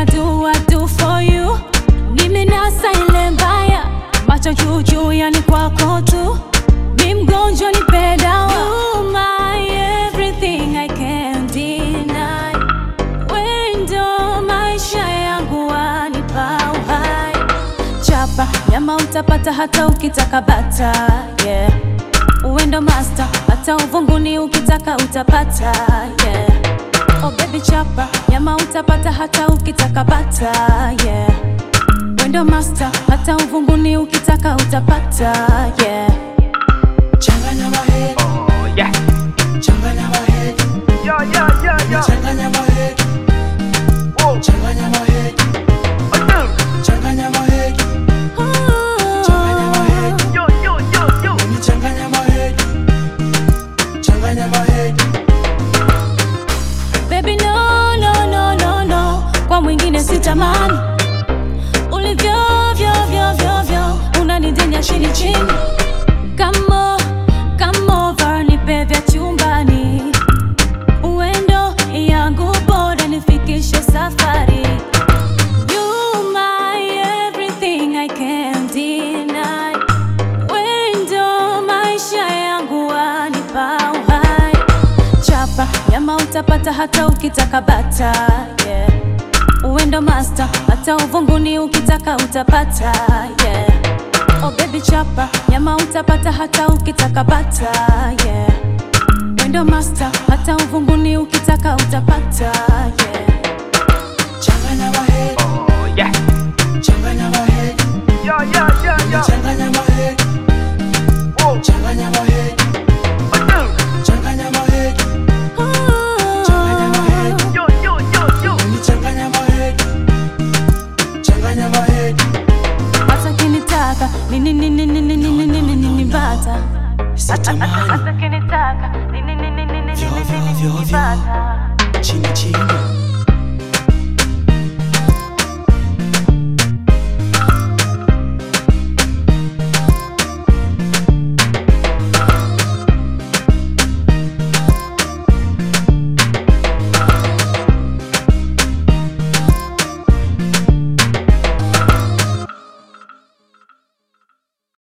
do I do for you? Nimenasa ile mbaya, macho juu juu, yani kwako tu. Mi mgonjwa nipe dawa. You my everything I can't deny. Wewe ndo maisha yangu wanipa uhai. Chapa nyama utapata hata ukitaka bata, yeah. Uwe ndo master, hata uvunguni ukitaka utapata, yeah. Oh baby chapa nyama utapata hata ukitaka bata, yeah. Uwe ndo master, hata uvunguni ukitaka utapata, yeah. Changanya mahedi, Oh yeah. changanya mahedi, Yo yo yo yo. changanya mahedi, Whoa. changanya mahedi, Uh, changanya mahedi, changanya mahedi, Yo yo yo yo. ni changanya mahedi, changanya mahedi. Baby no, no, no, no, no, kwa mwingine sitamani ulivyo vyo vyo vyo vyo unanidenya chini chini, kamo kamo var nipe vya chumbani, uendo yangu bora nifikishe safari. You my everything I can't deny, wendo maisha yangu wanipa uhai chapa nyama utapata hata ukitaka bata yeah. Uendo master hata uvunguni ukitaka utapata yeah. Oh baby chapa nyama utapata hata ukitaka bata yeah. Uendo master hata uvunguni ukitaka utapata yeah. Changanya mahedi, Oh yeah. changanya mahedi, Yo yo yo yo. changanya mahedi, Whoa. changanya mahedi, Uh, changanya mahedi, changanya mahedi, Yo yo yo yo. ni changanya mahedi, changanya mahedi. Hata kinitaka nini nini nini nini nini nini bata Sitamani Hata kinitaka nini nini nini nini Vyo, vyo, nini vyo, nini vyo. bata chini chini